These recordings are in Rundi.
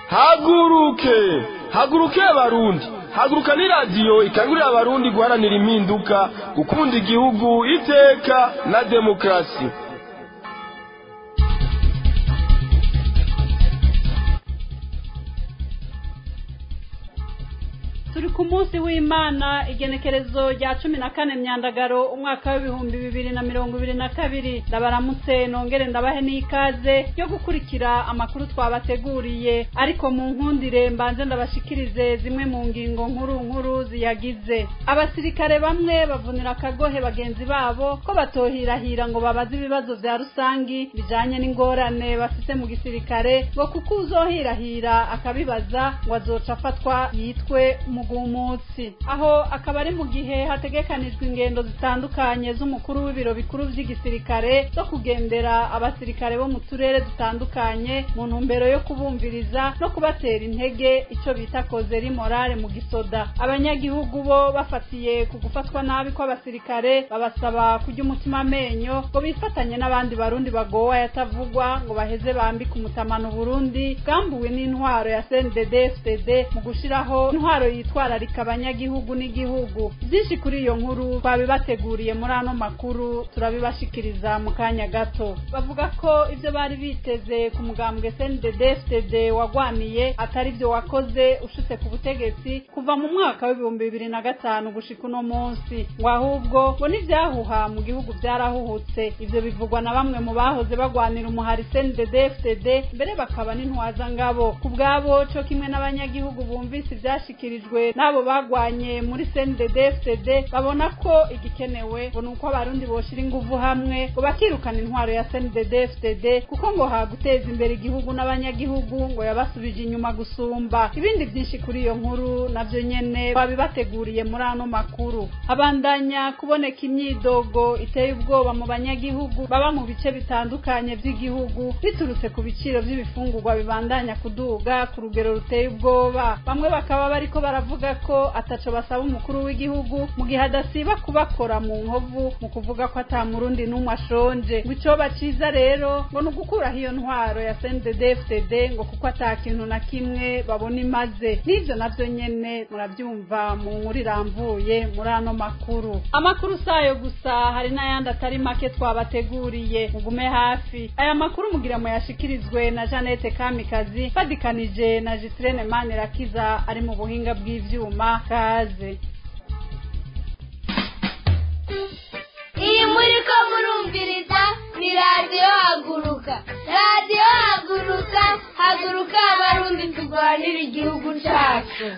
haguruke haguruke abarundi haguruka ni radiyo ikangurira abarundi guharanira impinduka gukunda igihugu iteka na demokarasi turi ku munsi w'imana igenekerezo rya cumi na kane myandagaro umwaka w'ibihumbi bibiri na mirongo ibiri na kabiri ndabaramutse nongere ndabahe n'ikaze yo gukurikira amakuru twabateguriye ariko mu nkundire mbanze ndabashikirize zimwe mu ngingo nkuru nkuru ziyagize abasirikare bamwe bavunira akagohe bagenzi babo ko batohirahira ngo babaze ibibazo vya rusangi bijanye n'ingorane bafite mu gisirikare ngo kuko uzohirahira akabibaza ngo azoca afatwa yitwe umugumutsi aho akaba ari mu gihe hategekanijwe ingendo zitandukanye z'umukuru w'ibiro bikuru vy'igisirikare zo kugendera abasirikare bo mu turere dutandukanye mu ntumbero yo kubumviriza no kubatera intege ico bita kozeri morale mu gisoda abanyagihugu bo bafatiye ku gufatwa nabi kw'abasirikare babasaba kurya umutima amenyo ngo bifatanye n'abandi barundi bagowe yatavugwa ngo baheze bambike umutamano Burundi bwambuwe n'intwaro ya CNDD FDD mu gushiraho intwaro yitwararika abanyagihugu n'igihugu byinshi kuri iyo nkuru twabibateguriye muri ano makuru turabibashikiriza mu kanya gato bavuga ko ibyo bari biteze ku mugambwe CNDD FDD wagwaniye atari byo wakoze ushitse ku butegetsi kuva mu mwaka w'ibihumbi bibiri na gatanu gushika uno munsi ngo ahubwo ngo n'ivyahuha mu gihugu vyarahuhutse ivyo bivugwa na bamwe mu bahoze bagwanira umuhari CNDD FDD mbere bakaba n'intwaza ngabo ku bwabo co kimwe n'abanyagihugu bumvise ivyashikirijwe n'abo bagwanye muri CNDD FDD babona ko igikenewe ngo nuko abarundi boshira inguvu hamwe ngo bakirukana intwaro ya CNDD FDD kuko ngo haguteza imbere igihugu n'abanyagihugu ngo yabasubije inyuma gusumba ibindi byinshi kuri iyo nkuru navyo nyene babibateguriye muri ano makuru habandanya kuboneka imyidogo iteye ubwoba mu banyagihugu baba mu bice bitandukanye vy'igihugu biturutse ku biciro vy'ibifungurwa bibandanya kuduga ku rugero ruteye ubwoba bamwe bakaba bariko baravuga ko ataco basaba umukuru w'igihugu mu gihe adasiba kubakora mu nkovu mu kuvuga ko ata murundi n'umwe ashonje ngo icoba ciza rero ngo ni ugukuraho iyo ntwaro ya CNDD FDD ngo kuko ata kintu na kimwe babona imaze n'ivyo navyo nyene muravyumva mu nkuru iramvuye muri ano makuru amakuru sayo gusa hari n'ayandi atari make twabateguriye mugume hafi aya makuru mugira muyashikirizwe na Janete Kamikazi fadikanije na Jitrene Manirakiza ari mu buhinga bw'ivyuma kaze iyi muri ko murumviriza ni radiyo haguruka radiyo haguruka haguruka abarundi turwanira igihugu cyacu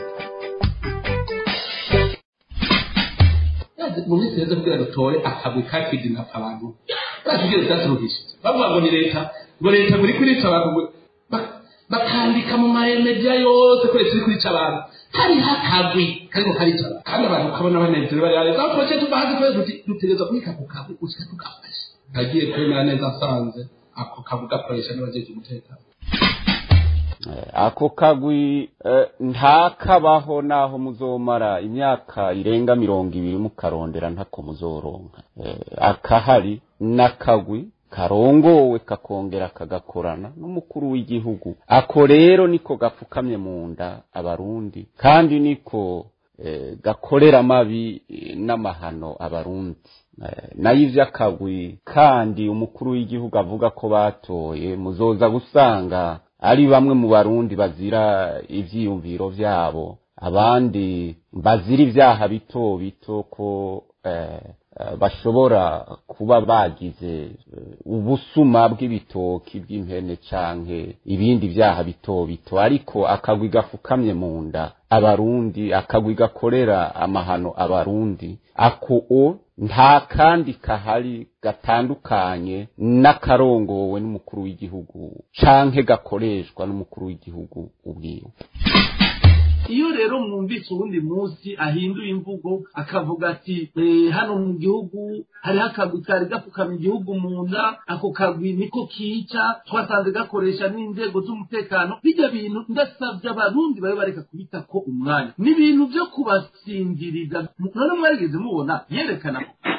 mu minsi heza kugira dutore akagwi kakidinapfa abantu batubwire byaturuhishije bavuga ngo ni leta ngo leta ngo iri kurica abantu ngo ba- bakandika mu maremedia yose ko leta iri kurica abantu hariho akagwi kariko karica abantu kandi abantu ukabona banezerewe bari leta aho twaciye tuva hasi twese tuti dutegerezwa kubika ako kagwi gushika tugafashe nagiye kwemera neza asanze ako kagwi gakoresha n'abajeje umutekano ako kagwi eh, ntakabaho naho muzomara imyaka irenga mirongo ibiri mukarondera ntako muzoronka Eh, akahari n'akagwi karongowe kakongera kagakorana n'umukuru w'igihugu ako rero niko gapfukamye mu nda abarundi kandi niko eh, gakorera amabi eh, n'amahano abarundi Eh, nayo ivy'akagwi kandi umukuru w'igihugu avuga ko batoye muzoza gusanga ari bamwe mu barundi bazira ivyiyumviro vyabo abandi bazira ivyaha bito bito ko eh, eh, bashobora kuba bagize eh, ubusuma bw'ibitoki bw'impene canke ibindi vyaha bito bito ariko akagwi gafukamye mu nda abarundi akagwi gakorera amahano abarundi ako o nta kandi kahari gatandukanye n'akarongowe n'umukuru w'igihugu canke gakoreshwa n'umukuru w'igihugu ubwiwe iyo rero mwumvise uwundi munsi ahinduye imvugo akavuga ati "Eh, hano mu gihugu hariho akagwi kari gapfukamye igihugu mu nda ako kagwi niko kica twasanze gakoresha n'inzego z'umutekano bijya bintu ndasabye abarundi babe bareka kubita ko umwanya ni ibintu byo kubasinziriza none mwarigeze mubona yerekana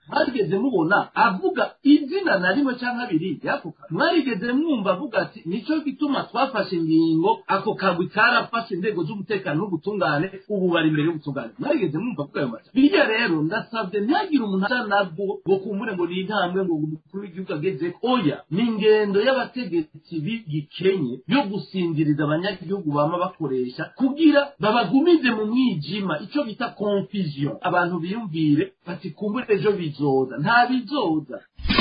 mwarigeze mubona avuga izina na rimwe cyangwa abiri y'ako kagwi mwarigeze mwumva avuga ati nicyo gituma twafashe ingingo ako kagwi karafashe inzego z'umutekano n'ubutungane ubu bari imbere y'ubutungane mwarigeze mwumva avuga ayo majambo birya rero ndasabye ntihagire umuntu aza nabwo ngo kumbure ngo ni intambwe ngo umukuru w'igihugu ageze oya ni ingendo y'abategetsi b'igikenye yo gusinziriza abanyagihugu bama bakoresha kugira babagumize mu mwijima icyo bita confusion abantu biyumvire bati kumbure ejo bizoza nta bizoza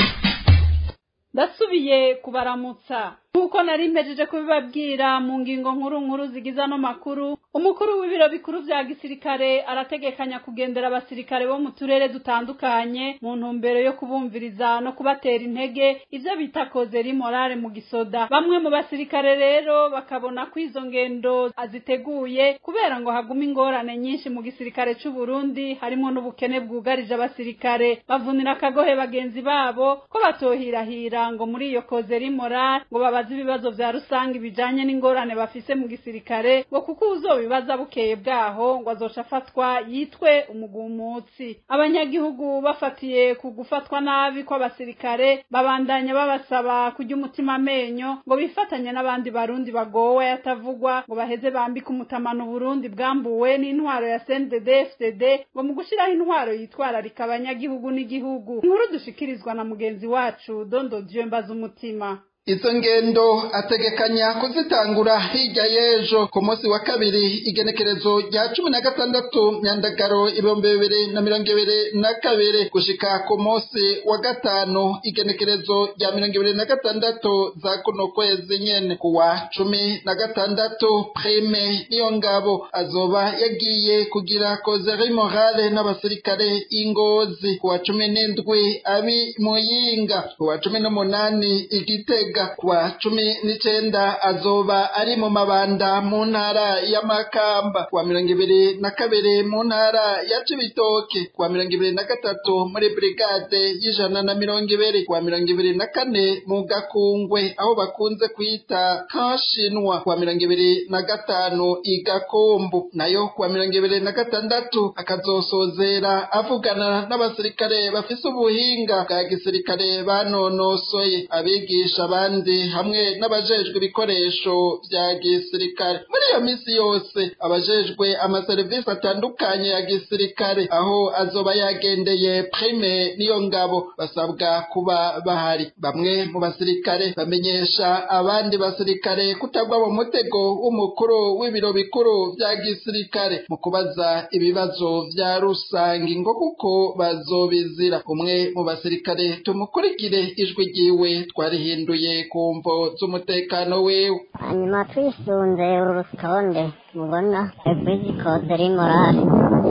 ndasubiye kubaramutsa nk'uko nari mpejeje kubibabwira mu ngingo nkuru nkuru zigize ano makuru umukuru w'ibiro bikuru vya gisirikare arategekanya kugendera abasirikare bo mu turere dutandukanye mu ntumbero yo kubumviriza no kubatera intege ivyo bita kozeri morale mu gisoda bamwe mu basirikare rero bakabona ko izo ngendo aziteguye kubera ngo haguma ingorane nyinshi mu gisirikare c'u Burundi harimo n'ubukene bwugarije abasirikare bavunira akagohe bagenzi babo ko batohirahira ngo muri iyo kozeri morale ngo babaze ibibazo vya rusange bijanye n'ingorane bafise mu gisirikare ngo kuko uzobibaza bukeye bwaho ngo azoca afatwa yitwe umugumutsi abanyagihugu bafatiye ku gufatwa nabi kw'abasirikare babandanya babasaba kurya umutima amenyo ngo bifatanye n'abandi barundi bagowe atavugwa ngo baheze bambike umutamano Burundi bwambuwe n'intwaro ya CNDD FDD ngo mu gushiraho intwaro yitwararika abanyagihugu n'igihugu inkuru dushikirizwa na mugenzi wacu Dondo Dieu mbaza umutima izo ngendo ategekanya kuzitangura hirya y'ejo ku munsi wa kabiri igenekerezo rya cumi na gatandatu nyandagaro ibihumbi bibiri na mirongo ibiri na kabiri gushika ku munsi wa gatanu igenekerezo rya mirongo ibiri na gatandatu za kuno kwezi nyene ku wa cumi na gatandatu prime niyo ngabo azoba yagiye kugira kozeri morale n'abasirikare ingozi ku wa cumi n'indwi abi muyinga ku wa cumi n'umunani igitega kuwa cumi n'icenda azoba ari mu mabanda mu ntara ya Makamba kuwa mirongo ibiri na kabiri mu ntara ya Cibitoke kuwa mirongo ibiri na gatatu muri brigade y'ijana na mirongo ibiri kuwa mirongo ibiri na kane mu Gakungwe aho bakunze kwita Kashinwa kuwa mirongo ibiri na gatanu i Gakombo nayo kuwa mirongo ibiri na gatandatu akazosozera avugana n'abasirikare bafise ubuhinga bwa gisirikare banonosoye abigisha abandi hamwe n'abajejwe ibikoresho vya gisirikare muri iyo misi yose abajejwe amaserivisi atandukanye ya gisirikare aho azoba yagendeye prime niyo ngabo basabwa kuba bahari bamwe mu basirikare bamenyesha abandi basirikare kutagwa mu mutego w'umukuru w'ibiro bikuru vya gisirikare mu kubaza ibibazo vya rusangi ngo kuko bazobizira umwe mu basirikare tumukurikire ijwi ryiwe twarihinduye ku mvo z'umutekano wiwe hanyuma twisunze uru rutonde mubona ekwezi kozeri morale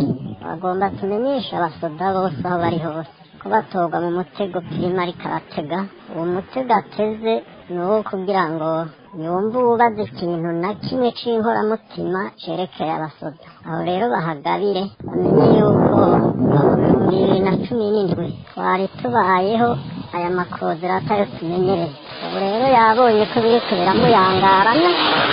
bagomba tumenyesha abasoda bose aho bari hose ko batoga mu mutego kirimo ariko aratega uwo mutego ateze ni uwo kugira ngo yumve uwubaza ikintu na kimwe c'inkoramutima cerekeye abasoda aho rero bahagabire bamenye yuko mu bibiri na cumi n'indwi twari tubayeho aya makozera atayo tumenyereye ubu rero yabonye ko biriko biramuyangarana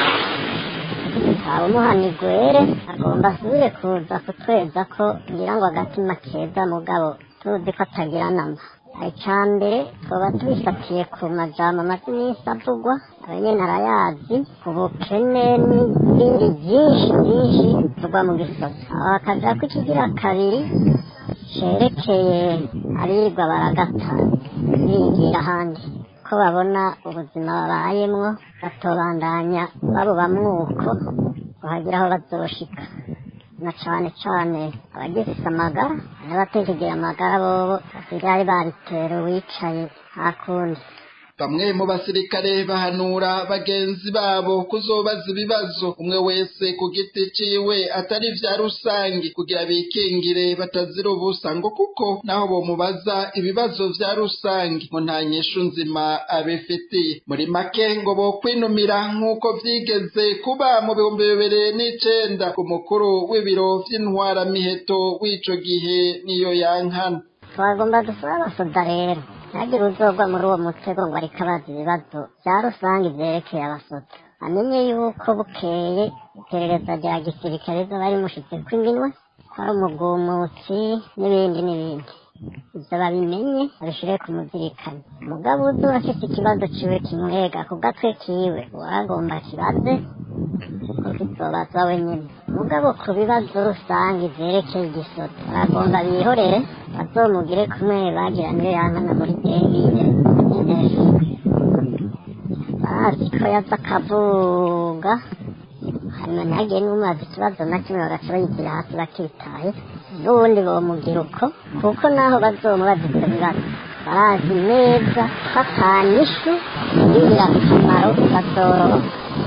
umuhanigwere agomba asubire kuza kutweza ko ngira ngo agatima keza mugabo tuzi ko atagira nama icya mbere twaba tubifatiye ku majambo amaze iminsi avugwa abanyene arayazi ubukene n'ibindi byinshi byinshi bivugwa mu gisozi aho hakaja ko ikigira kabiri cerekeye abirirwa baragata bigira ahandi ko babona ubuzima babayemwo batobandanya babubamwuko kuhagira aho bazoshika na cane cane abagifise amagara n'abatekegira amagara bobo basigaye babitera uwicaye hakundi bamwe mu basirikare bahanura bagenzi babo kuzobaza ibibazo umwe wese ku giti ciwe atari vya rusangi kugira bikingire batazira ubusa ngo kuko naho bomubaza ibibazo vya rusangi ngo nta nyishu nzima abifitiye muri make ngo bokwinumira nk'uko vyigeze kuba mu bihumbi bibiri n'icenda ku mukuru w'ibiro vy'intwaramiheto w'ico gihe niyo yankana twagomba dusaba abasoda rero ntihagire uzogwa muri uwo mutego ngo ariko abaza ibibazo bya rusange vyerekeye abasoda amenye yuko bukeye iperereza rya gisirikare rizoba rimushitseko iminwe ko ari umugumutsi n'ibindi n'ibindi ibyo babimenye babishire ku muzirikane umugabo uzi urafite ikibazo ciwe kimwega ku gatwe kiwe uwagomba kibaze kuko kizobaza wenyine mugabo ku bibazo rusange vyerekeye igisoto baragomba bihorere bazomugire kumwe bagira niyo yankana muri dengine inesi bazi ko yaza akavuga hanyuma ntihagire n'umubaza ikibazo na kimwe bagaca bayitira hasi bakitaye n'ubundi bomugira uko kuko naho bazomubaza ivyo bibazo barazi neza ko atanyishu y'ingirakamaro bazoroha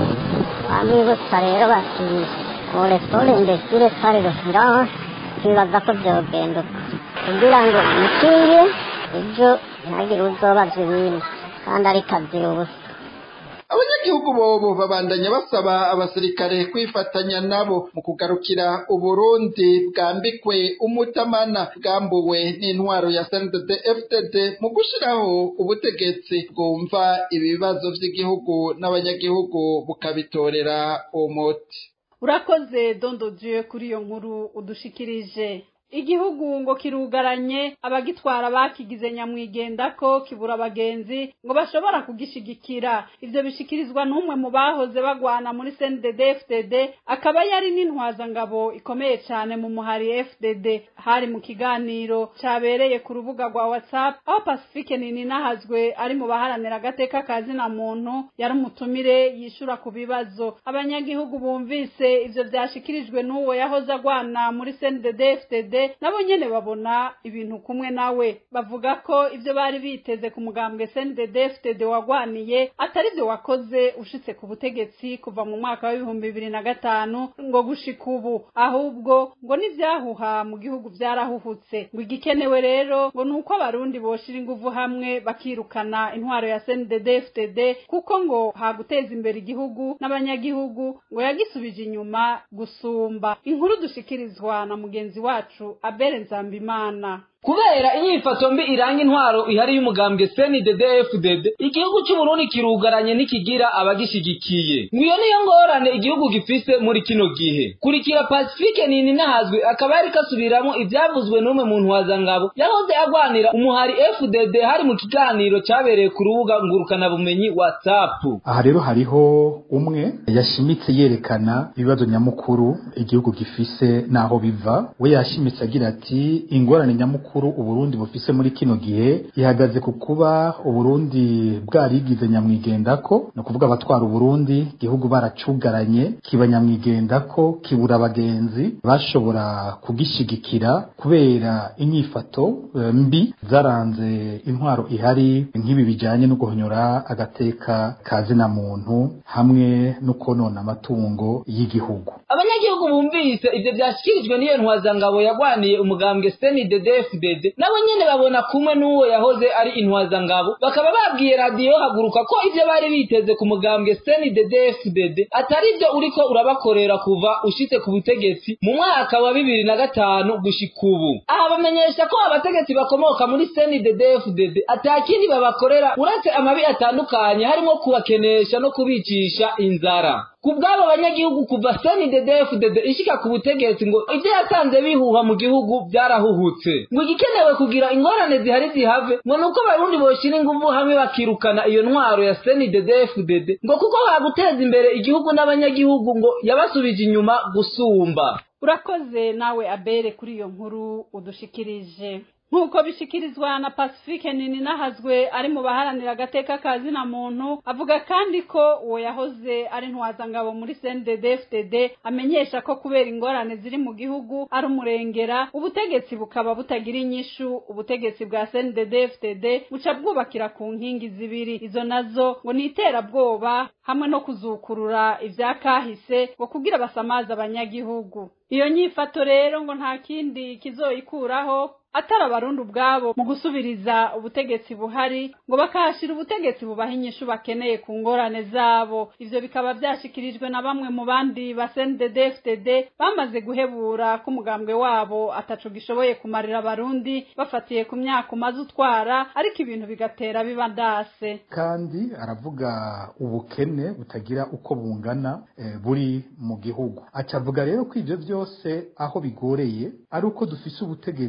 bamwibutsa rero bati pole pole imbesire kare reference twibaza ko vyogenda uko kugira ngo mukingire ejo ntihagire uzobaza ibindi kandi ariko azira ubusa abanyagihugu bobo babandanya basaba abasirikare kwifatanya nabo mu kugarukira uburundi bwambikwe umutamana bwambuwe n'intwaro ya sndd fdd mu gushiraho ubutegetsi bwumva ibibazo vy'igihugu n'abanyagihugu bukabitorera umuti urakoze dondo dieu kuri iyo nkuru udushikirije igihugu ngo kirugaranye abagitwara bakigize nyamwigenda ko kibura abagenzi ngo bashobora kugishigikira ivyo bishikirizwa n'umwe mu bahoze bagwana muri CNDD FDD akaba yari n'intwazangabo ikomeye cane mu muhari FDD hari mu kiganiro cabereye ku rubuga rwa WhatsApp aho Pacifique Nininahazwe ari mu baharanira agateka kazina muntu yari umutumire yishura ku bibazo abanyagihugu bumvise ivyo vyashikirijwe n'uwo yahoze agwana muri CNDD FDD nabo nyene babona ibintu kumwe nawe bavuga ko ivyo bari biteze ku mugambwe CNDD-FDD wagwaniye atari vyo wakoze ushitse ku butegetsi kuva mu mwaka w'ibihumbi bibiri na gatanu ngo gushika ubu ahubwo ngo n'ivyahuha mu gihugu vyarahuhutse ngo igikenewe rero ngo ni uko abarundi boshira inguvu hamwe bakirukana intwaro ya CNDD-FDD kuko ngo haguteza imbere igihugu n'abanyagihugu ngo yagisubije inyuma gusumba inkuru dushikirizwa na mugenzi wacu abere nzambimana kubera inyifato mbi iranga intwaro ihari y'umugambwe CNDD-FDD igihugu cy'Uburundi kirugaranye n'ikigira abagishigikiye ngiyo niyo ngorane igihugu gifise muri kino gihe kurikira Pacifique nini nahazwe akaba yari kasubiramo ivyavuzwe n'umwe mu ntwazangabo yahoze agwanira umuhari FDD hari mu kiganiro cyabereye ku rubuga ngurukana bumenyi WhatsApp aha rero hariho umwe yashimitse yerekana ibibazo nyamukuru igihugu gifise naho biva we yashimitse agira ati ingorane nyamukuru mukuru uburundi bufise muri kino gihe ihagaze ku kuba uburundi bwarigize nyamwigendako ni ukuvuga abatwara uburundi igihugu baracugaranye kiba nyamwigendako kibura abagenzi bashobora kugishigikira kubera inyifato e, mbi zaranze intwaro ihari nk'ibi bijanye no guhonyora agateka kazina muntu hamwe no konona amatungo y'igihugu abanyagihugu bumvise ivyo vyashikirijwe n'iyo ntwazangabo yagwaniye umugambwe CNDD-FDD nabo nyene babona kumwe n'uwo yahoze ari intwazangabo bakaba babwiye radiyo haguruka ko ivyo bari biteze ku mugambwe CNDD-FDD atari vyo uriko urabakorera kuva ushitse ku butegetsi mu mwaka wa bibiri na gatanu gushika ubu aha bamenyesha ko abategetsi bakomoka muri CNDD-FDD atakindi babakorera uretse amabi atandukanye harimo kubakenesha no kubicisha inzara ku bw'abo banyagihugu kuva CNDD-FDD ishika ku butegetsi ngo ivyo yasanze bihuha mu gihugu byarahuhutse ngo igikenewe kugira ingorane zihari zihave ngo nuko abarundi boshira inguvu hamwe bakirukana iyo ntwaro ya CNDD-FDD ngo kuko baguteza imbere igihugu n'abanyagihugu ngo yabasubije inyuma gusumba urakoze nawe abere kuri iyo nkuru udushikirije nk'uko bishikirizwa na pacifique nini nahazwe ari mu baharanira agateka kazina muntu avuga kandi ko uwo yahoze ari ntwazangabo muri CNDD-FDD amenyesha ko kubera ingorane ziri mu gihugu ari umurengera ubutegetsi bukaba butagira inyishu ubutegetsi bwa CNDD-FDD buca bwubakira ku nkingi zibiri izo nazo ngo ni iterabwoba hamwe no kuzukurura ivyakahise ngo kugira basamaza abanyagihugu iyo nyifato rero ngo nta kindi kizoyikuraho atari abarundi ubwabo mu gusubiriza ubutegetsi buhari ngo bakahashira ubutegetsi bubaha inyishu bakeneye ku ngorane zabo ivyo bikaba vyashikirijwe na bamwe mu bandi ba CNDD-FDD bamaze guhebura ko umugambwe wabo ataco gishoboye kumarira abarundi bafatiye ku myaka umaze utwara ariko ibintu bigatera biba ndase kandi aravuga ubukene butagira uko bungana eh, buri mu gihugu acavuga rero ko ivyo vyose aho bigoreye ari uko dufise ubutegetsi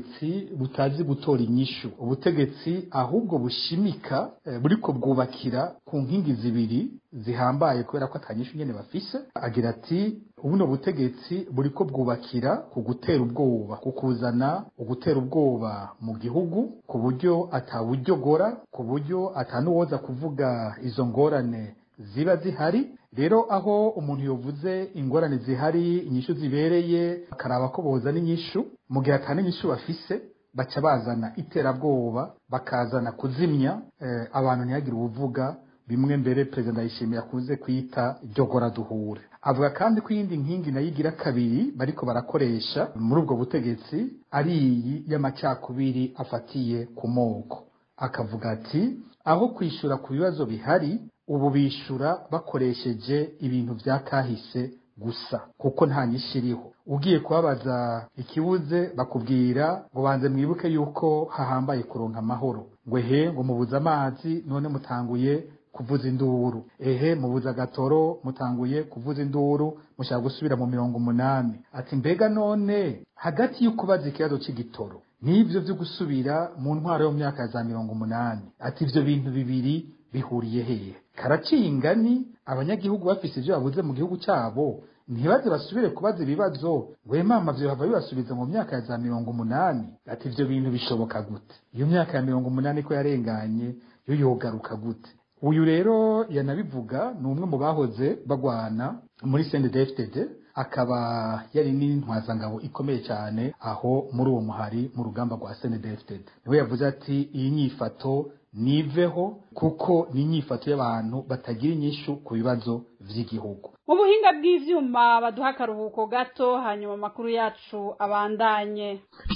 butazi gutora inyishu ubutegetsi ahubwo bushimika eh, buriko bwubakira ku nkingi zibiri zihambaye kubera ko atanyishu nyene bafise agira ati ubuno butegetsi buriko bwubakira ku gutera ubwoba ku kuzana ugutera ubwoba mu gihugu ku buryo atawuryogora ku buryo atanuwoza kuvuga izo ngorane ziba zihari rero aho umuntu yovuze ingorane zihari inyishu zibereye akaraba ko bozana inyishu mu gihe atana inyishu bafise baca bazana iterabwoba bakazana kuzimya eh, abantu ntihagire ubuvuga bimwe mbere perezida ndayishimiye akunze kwita ryogora duhure avuga kandi ko iyindi nkingi nayo igira kabiri bariko barakoresha muri ubwo butegetsi ari iyi y'amacakubiri afatiye ku moko akavuga ati aho kwishura ku bibazo bihari ubu bishura bakoresheje ibintu vya kahise gusa kuko nta nyinshi iriho ugiye kubabaza ikibuze bakubwira ngo banze mwibuke yuko hahambaye kuronka amahoro ngo ehe ngo mubuze amazi none mutanguye kuvuza induru ehe mubuze agatoro mutanguye kuvuza induru mushaka gusubira mu mirongo umunani ati mbega none hagati y'ukubaza ikibazo c'igitoro n'ivyo vyo gusubira mu ntwaro yo mu myaka ya za mirongo umunani ati ivyo bintu bibiri bihuriye hehe karaciye ingani abanyagihugu bafise ivyo babuze mu gihugu cyabo ntibaze basubire kubaza ibibazo ngo mama vyo bava bibasubiza mu myaka ya za mirongo umunani ati ivyo bintu bishoboka gute iyo myaka ya mirongo umunani ko yarenganye yo yogaruka gute uyu rero yanabivuga ni umwe mu bahoze bagwana muri CNDD-FDD akaba yari n'intwazangabo ikomeye cyane aho muri uwo muhari mu rugamba rwa CNDD-FDD niwe yavuze ati iyi nyifato niveho kuko ni inyifato y'abantu batagira inyishu ku bibazo vy'igihugu mu buhinga bw'ivyuma baduha akaruhuko gato hanyuma amakuru yacu abandanye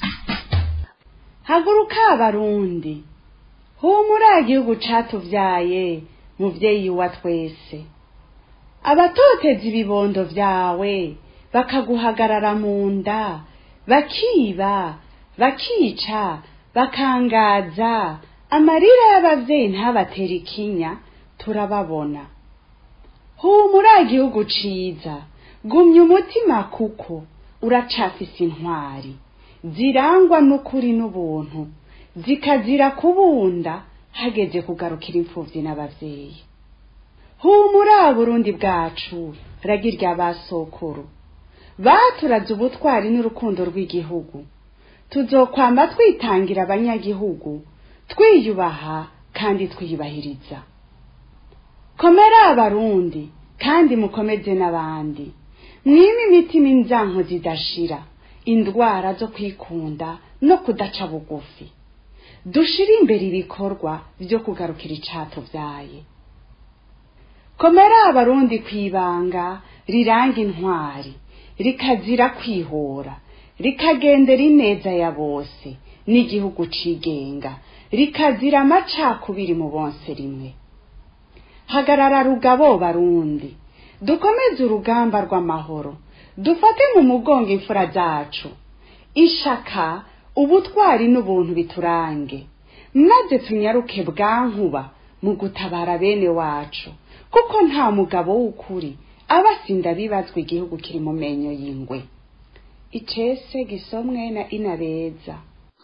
haguruka abarundi humura igihugu catuvyaye muvyeyi wa twese abatoteza ibibondo vyawe bakaguhagarara mu nda bakiba bakica bakangaza amarira y'abavyeyi ntabatera ikinya turababona humura igihugu ciza gumya umutima kuko uracafise intwari zirangwa n'ukuri n'ubuntu zikazira kubunda hageze kugarukira imfuvyi n'abavyeyi humura burundi bwacu ragi rya basokuru baturaze ubutwari n'urukundo rw'igihugu tuzokwama twitangira abanyagihugu twiyubaha kandi twiyubahiriza komera abarundi kandi mukomeze n'abandi mwime imitima inzanko zidashira indwara zo kwikunda no kudaca bugufi dushire imbere ibikorwa vyo kugarukira icatuvyaye komera abarundi kwibanga riranga intwari rikazira kwihora rikagendera ineza ya bose n'igihugu cigenga rikazira amacakubiri mu bonse rimwe hagarara rugabo barundi dukomeze urugamba rw'amahoro dufate mu mugongo imfura zacu ishaka ubutwari n'ubuntu biturange maze tunyaruke bwankuba mu gutabara bene wacu kuko nta mugabo w'ukuri aba asinda bibazwa igihugu kiri mu menyo y'ingwe icese gisomwe na inabeza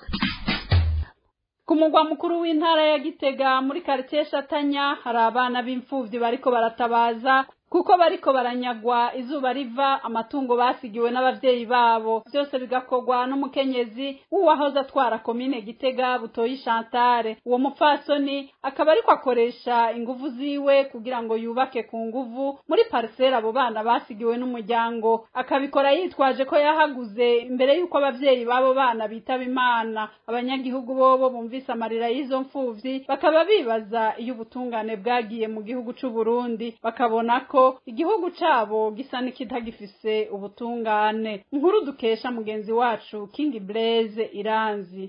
ku mugwa mukuru w'intara ya gitega muri karitsiye shatanya hari abana b'imfubyi bariko baratabaza kuko bariko baranyagwa izuba riva amatungo basigiwe n'abavyeyi babo byose bigakorwa n'umukenyezi w'uwahoze atwara komine gitega butoyi shantare uwo mupfasoni akaba ariko akoresha inguvu ziwe kugira ngo yubake ku nguvu muri parisera abo bana basigiwe n'umuryango akabikora yitwaje ko yahaguze imbere y'uko abavyeyi b'abo bana bitaba imana abanyagihugu bobo bumvise amarira y'izo mfuvyi bakaba bibaza iyo ubutungane bwagiye mu gihugu c'u Burundi bakabona ko igihugu cabo gisa n'ikitagifise ubutungane inkuru dukesha mugenzi wacu King Blaze Iranzi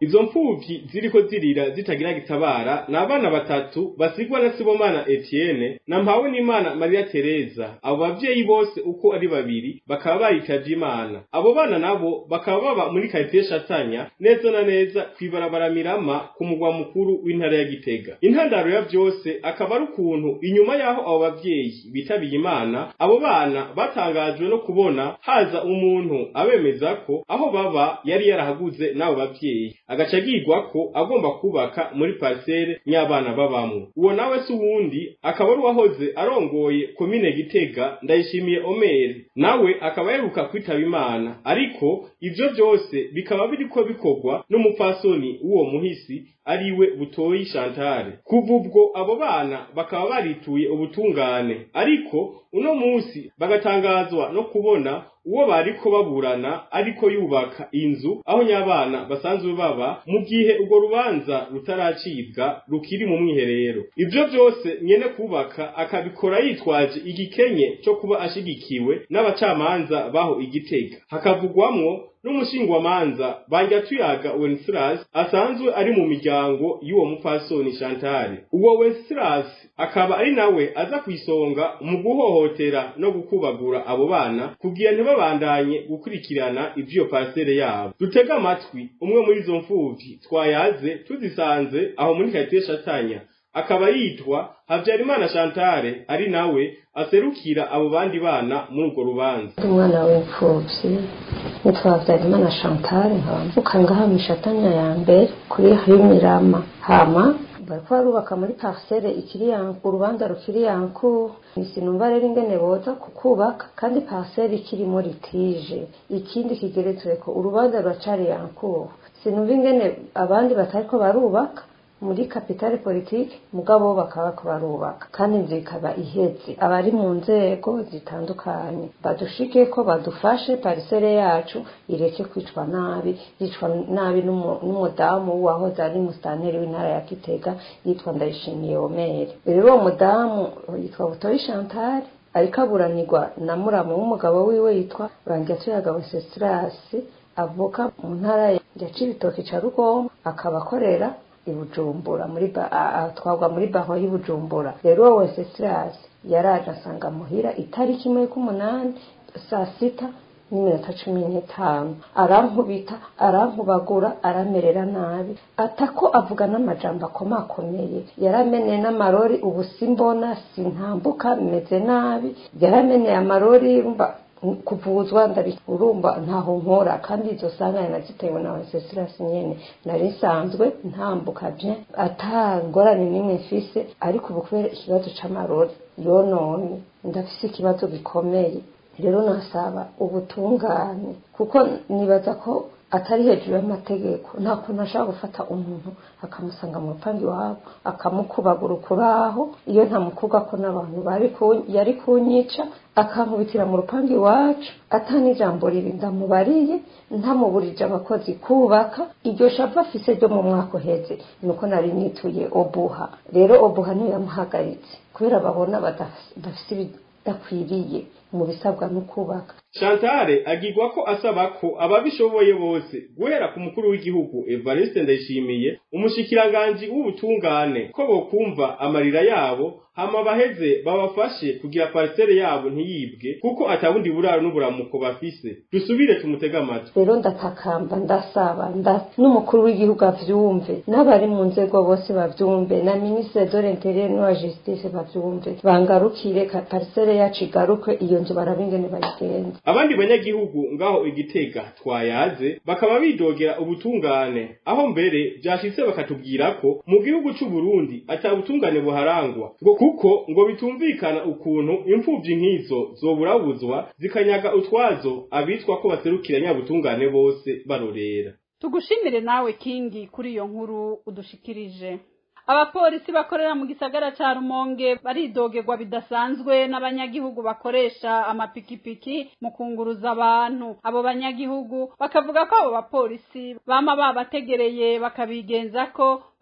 izo mfuvyi ziriko zirira zitagira gitabara ni abana batatu basigwa na sibomana etienne na mpawe n'imana maria tereza abo bavyeyi bose uko ari babiri bakaba baritavye imana abo bana nabo bakaba baba muri karitiye shatanya neza na neza kw'ibarabara mirama ku mugwa mukuru w'intara ya gitega intandaro ya vyose akaba ari ukuntu inyuma y'aho abo bavyeyi bitabiye imana abo bana batangajwe no kubona haza umuntu abemeza ko aho baba yari yarahaguze n'abo bavyeyi agaca agirwa ko agomba kubaka muri parisere ny'abana babamwo uwo nawe si uwundi akaba ari uwahoze arongoye komine gitega ndayishimiye omeri nawe akaba yaheruka kwitaba imana ariko ivyo vyose bikaba biriko bikorwa n'umupfasoni w'uwo muhisi ariwe butoyi shantare kuva ubwo abo bana bakaba barituye ubutungane ariko uno musi bagatangazwa no kubona uwo bariko baburana ariko yubaka inzu aho nyabana basanzwe baba mu gihe urwo rubanza rutaracibwa rukiri mu mwiherero ivyo vyose nyene kubaka akabikora yitwaje igikenye cyo kuba ashigikiwe n'abacamanza baho igitega hakavugwamwo n'umushingwamanza banja tuyaga Wenceslas asanzwe ari mu miryango y'uwo mupfasoni Chantal uwo Wenceslas akaba ari nawe aza kwisonga mu guhohotera no gukubagura abo bana kugira ntibabandanye gukurikirana ivy'iyo parcelle yabo dutega amatwi umwe muri izo mfuvyi twayaze tuzisanze aho muri karitiye Shatanya akaba yitwa Havyarimana Chantale ari nawe aserukira abo bandi bana muri urwo rubanza umwana w'imfuvyi nitwa Havyarimana Chantale nkaba mvuka ngaha mishatanya ya mbere kuri Himirama hama bariko barubaka muri parcelle ikiri yanku urubanza rukiri yanku sinumva rero ingene boza kukubaka kandi parcelle ikiri muri litige ikindi kigeretsweko urubanza ruracari yanku sinumva ingene abandi batariko barubaka muri kapitale politike mugabo bakaba bariko barubaka kandi inzu ikaba iheze abari mu nzego zitandukanye badushike ko badufashe parisere yacu ireke kwicwa nabi yicwa nabi n'umudamu wahoze ari musitanteri w'intara ya kitega yitwa ndayishimiye omeri rero uwo mudamu yitwa butoyi chantal ariko aburanirwa na muramu w'umugabo wiwe yitwa bangyatuyaga wesestrasi avuka mu ntara ya cibitoki ca rugombo akaba akorera ibujumbura muri atwagwa muri baho y'ibujumbura rero uwo wese sirasi yaraje asanga muhira itariki imwe k'umunani saa sita n'iminota cumi n'itanu arankubita arankubagura aramerera nabi atako avuga n'amajambo akomakomeye yarameneye n'amarori ubu simbona sintambuka meze nabi yarameneye amarori mba kuvuzwa ndabi urumva ntaho nkora kandi izo sanganya nazitewe na Wenceslas nyene nari nsanzwe ntambuka bien atangorane nimwe mfise ariko ubu kubera ikibazo c'amarori yononye ndafise ikibazo gikomeye rero nasaba ubutungane kuko nibaza ko atari hejuru y'amategeko nta kuntu ashobora gufata umuntu akamusanga mu rupangu iwabo akamukubagura ukuraho iyo ntamukuga ko n'abantu yari kunyica akankubitira mu rupangu iwacu atani ijambo ribi ndamubariye ntamuburije abakozi kubaka iryo shavu afise ryo mu mwaka uheze nuko nari nituye obuha rero obuha niyo yamuhagaritse kubera babona badafise ibidakwiriye mu bisabwa no kubaka Chantale agirwa ko asaba ko ababishoboye bose guhera ku mukuru w'igihugu Evariste Ndayishimiye umushikiranganje w'ubutungane ko bokumva amarira yabo hama baheze babafashe kugira parcelle yabo ntiyibwe kuko atabundi buraro n'uburamuko bafise dusubire tumutega amatwi rero ndatakamba ndasaba nda n'umukuru w'igihugu avyumve n'abari mu nzego bose bavyumve na ministre de l'intérieur n'uwa justice bavyumve bangarukire parcelle yacu igaruke iyo nzu barabingene bayigenza abandi banyagihugu ngaho igitega twayaze bakaba bidogera ubutungane aho mbere vyashitse bakatubwira ko mu gihugu c'u Burundi ata butungane buharangwa ngo kuko ngo bitumvikana ukuntu imfuvyi nk'izo zoburabuzwa zikanyaga utwazo abitwa ko baserukira nyabutungane bose barorera tugushimire nawe kingi kuri iyo nkuru udushikirije abapolisi bakorera mu gisagara ca rumonge baridogerwa bidasanzwe n'abanyagihugu bakoresha amapikipiki mu kunguruza abantu abo banyagihugu bakavuga ko abo bapolisi bama babategereye bakabigenza ko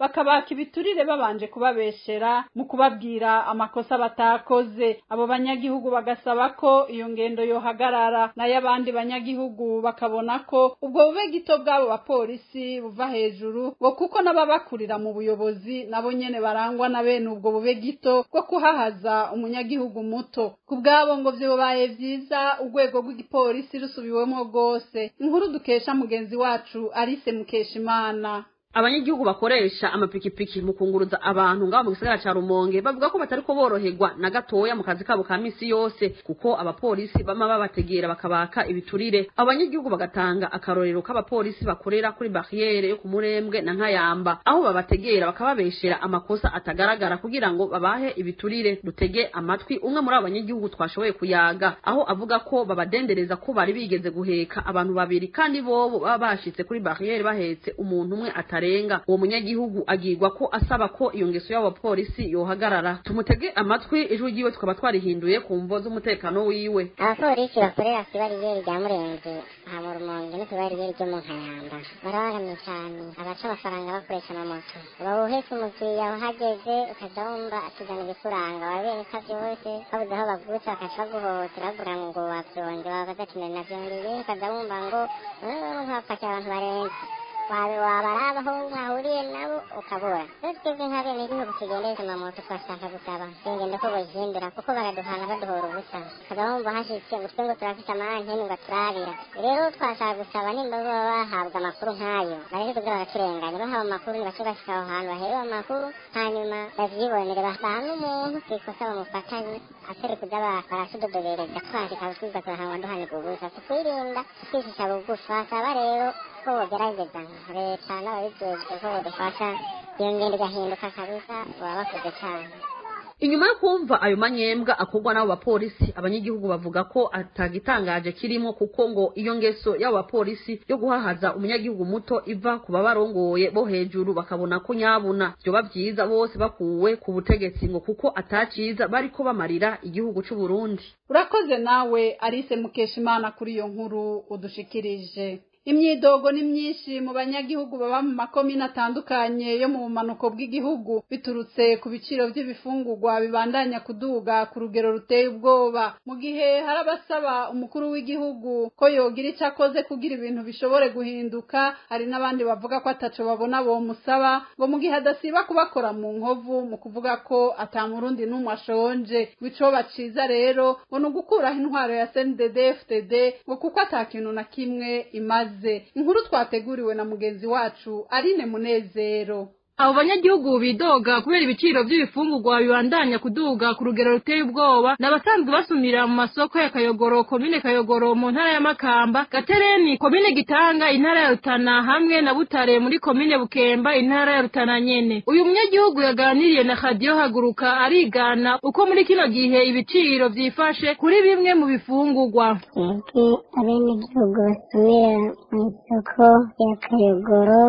bakabaka ibiturire babanje kubabeshera mu kubabwira amakosa batakoze abo banyagihugu bagasaba ko iyo ngendo yohagarara nayo abandi banyagihugu bakabona ko ubwo bube gito bw'abo bapolisi buva hejuru ngo kuko n'ababakurira mu buyobozi nabo nyene barangwa na bene ubwo bube gito bwo kuhahaza umunyagihugu muto ku bwabo ngo vyobaye vyiza urwego rw'igipolisi rusubiwemo rwose inkuru dukesha mugenzi wacu Alice Mukeshimana abanyagihugu bakoresha amapikipiki mu kunguruza abantu ngaho mu gisagara ca Rumonge bavuga ko batariko boroherwa na gatoya mu kazi kabo ka misi yose kuko abapolisi bama babategera bakabaka ibiturire abo banyagihugu bagatanga akarorero k'abapolisi bakorera kuri barriere yo ku Murembwe na Nkayamba aho babategera bakababeshera amakosa atagaragara kugira ngo babahe ibiturire dutege amatwi umwe muri abo banyagihugu twashoboye kuyaga aho avuga ko babadendereza ko bari bigeze guheka abantu babiri kandi bobo baba bashitse kuri barriere bahetse umuntu umwe atari arenga uwo munyagihugu agirwa ko asaba ko iyo ngeso y'abo bapolisi yohagarara tumutege amatwi ijwi ryiwe tukaba twarihinduye ku mvo z'umutekano wiwe abapolisi bakorera ku ibariyeri rya murenzi aha mu rumonge no ku ibariyeri ryo mu nkayamba barabaramye cyane abaca amafaranga bakoresha amamoto uba uhetse umukiriya uhageze ukaza wumva atuzana ibikuranga wabereka byose babuze aho bagutse bakaca baguhohotera bavuga ngo wabyonge wabaza ati navyongeye ukaza wumva ngo nkapakira abantu barenze wabaraba aho mwahuriye nabo ukabura rero twebwe nka bene igihugu tugendesha amamoto twashaka gusaba ingendo ko bazihindura kuko baraduhana baduhora ubusa ukaba wumva hashitse ngo twe ngo turafite amanteni ngo turabira rero twashaka gusaba nimba baba bahabwa amakuru nk'ayo bareke kugira baraturenganya bahawe amakuru nibace bashika aho hantu baherewe amakuru hanyuma bavyibonere bahana umuntu kwikosa bamufatanye atari kuja barasudodobereza twandika twiga turahangwa duhanirwa ubusa tukwirinda twishisha bugufi basaba rero ko bogerageza leta n'ababijejwe ko bodufasha iyo ngendo igahinduka kabisa baba bakoze cyane inyuma yo kumva ayo manyembwa akorwa n'abo bapolisi abanyagihugu bavuga ko atagitangaje kirimo kuko ngo iyo ngeso y'abo bapolisi yo guhahaza umunyagihugu muto iva ku babarongoye bo hejuru bakabona ko nyabuna vyoba vyiza bose bakuwe ku butegetsi ngo kuko ataciza bariko bamarira igihugu c'u Burundi urakoze nawe Alice Mukeshimana kuri iyo nkuru udushikirije imyidogo ni myinshi mu banyagihugu baba mu makomine atandukanye yo mu bumanuko bw'igihugu biturutse ku biciro by'ibifungurwa bibandanya kuduga ku rugero ruteye ubwoba mu gihe hari abasaba umukuru w'igihugu ko yogira icyo akoze kugira ibintu bishobore guhinduka hari n'abandi bavuga ko ataco babona bomusaba ngo mu gihe adasiba kubakora mu nkovu mu kuvuga ko atamurundi n'umwe ashonje icoba ciza rero ngo ni ugukuraho intwaro ya CNDD FDD ngo kuko ata kintu na kimwe imaze inkuru twateguriwe na mugenzi wacu Aline Munezero abo banyagihugu bidoga kubera ibiciro by'ibifungurwa bibandanya kuduga ku rugero ruteye ubwoba n'abasanzwe basumira mu masoko ya kayogoro komine kayogoro mu ntara ya makamba gatereni komine gitanga intara ya rutana hamwe na butare muri komine bukemba intara ya rutana nyene uyu munyagihugu yaganiriye na radiyo haguruka arigana uko muri kino gihe ibiciro vyifashe kuri bimwe mu bifungurwa twebwe abenegihugu basumira mu isoko ya kayogoro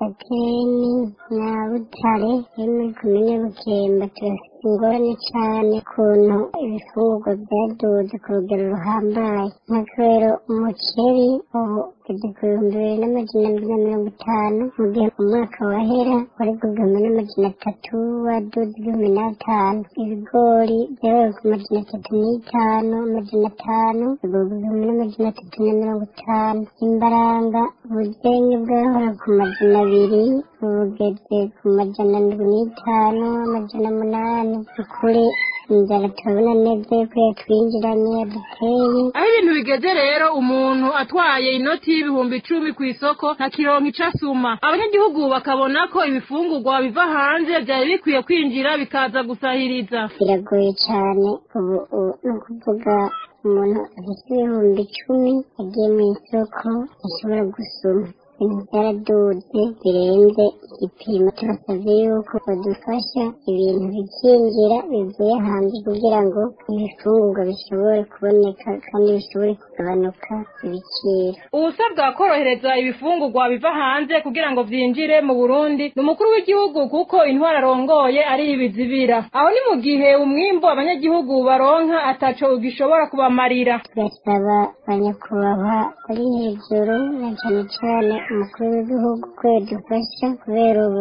gatereni na butare yo muri komine bukemba turafite ingorane cane ukuntu ibifungurwa vyaduze ku rugero ruhambaye nk'akarero umuceri ubu ugeze ku bihumbi bibiri n'amajana abiri na mirongo itanu mu gihe umwaka wahera wari ku gihumbi n'amajana atatu waduze igihumbi n'atanu ibigori vyabaye ku majana atatu n'itanu amajana atanu bigurwa igihumbi n'amajana atatu na mirongo itanu imbaranga ubuzenye bwahora ku majana abiri bugeze ku majana ndwi n'itanu amajana munani ukuri inzara turabona neza yuko yatwinjiranye yaduteye aho ibintu bigeze rero umuntu atwaye inoti y'ibihumbi icumi ku isoko ntakironka ico asuma abanyagihugu bakabona ko ibifungurwa biva hanze vyari bikwiye kwinjira bikaza gusahiriza biragoye cane ubu ubu ni ukuvuga umuntu afite ibihumbi icumi agiye mu isoko ashobora gusuma ibintu byaraduze birenze igipimo turasabye yuko badufasha ibintu bikinjira bivuye hanze kugira ngo ibifungurwa bishobore kuboneka kandi bishobore kugabanuka ibiciro ubusabwa korohereza ibifungurwa biva hanze kugira ngo vyinjire mu burundi ni umukuru w'igihugu kuko intwaro arongoye ari ibizibira aho ni mu gihe umwimbu abanyagihugu baronka ataco ugishobora kubamarira turasaba banyakubahwa ari hejuru na cane cane umukuru w'igihugu ko yadufasha kubera ubu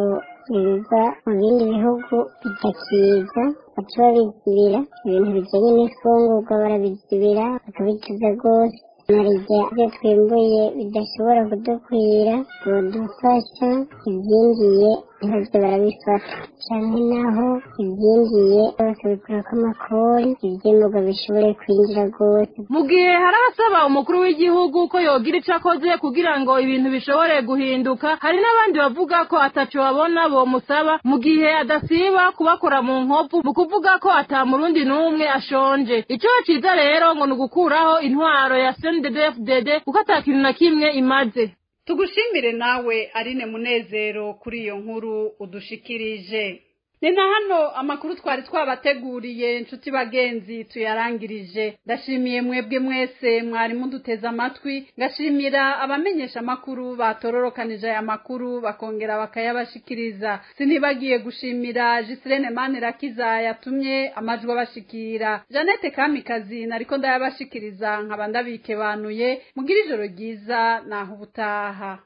biva mu bindi bihugu bitakiza baca babizibira ibintu bijyanye n'ifungurwa barabizibira bakabituza rwose narijya ibyo twimbuye bidashobora kudukwira budufasha ibyinjiye ntibyo barabifata cyane naho ibyinjiye bakabikurako amakori ibyimburwa bishobore kwinjira rwose mu gihe hari abasaba umukuru w'igihugu ko yogira icyo akoze kugira ngo ibintu bishobore guhinduka hari n'abandi bavuga ko ataco babona bomusaba mu gihe adasiba kubakora mu nkovu mu kuvuga ko ata murundi n'umwe ashonje ico ciza rero ngo ni ugukuraho intwaro ya CNDD-FDD kuko ata kintu na kimwe imaze tugushimire nawe arine munezero kuri iyo nkuru udushikirije ni na hano amakuru twari twabateguriye inshuti bagenzi tuyarangirije ndashimiye mwebwe mwese mwari muduteze amatwi ngashimira abamenyesha amakuru batororokanije aya makuru bakongera bakayabashikiriza sinibagiye gushimira Giselene Manirakiza yatumye amajwi abashikira Janete Kamikazi nariko ndayabashikiriza nkaba ndabikebanuye mugira ijoro ryiza naho ubutaha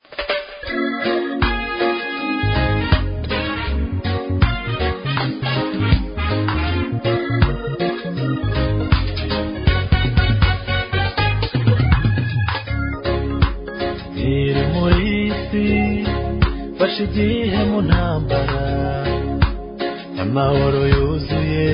iri muri isi fashe igihe mu ntambara amahoro yuzuye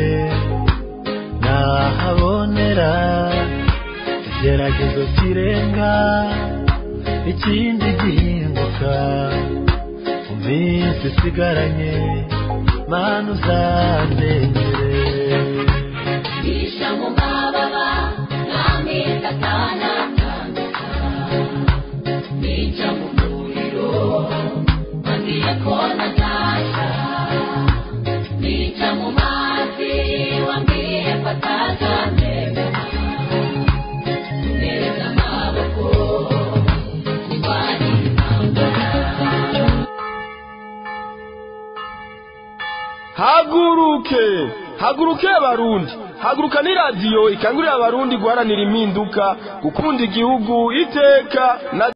nahabonera igeragezo kirenga ikindi gihinduka mu minsi isigaranye mana uzamenyere Bisha mu mababa n'ameza atanatandika Nica mu muriro wambwiye ko nazasha Nica mu mazi wambwiye ko atazamera Neza amaboko kurwanira intambara haguruke haguruke abarundi haguruka ni radiyo ikangurira abarundi guharanira impinduka gukunda igihugu iteka na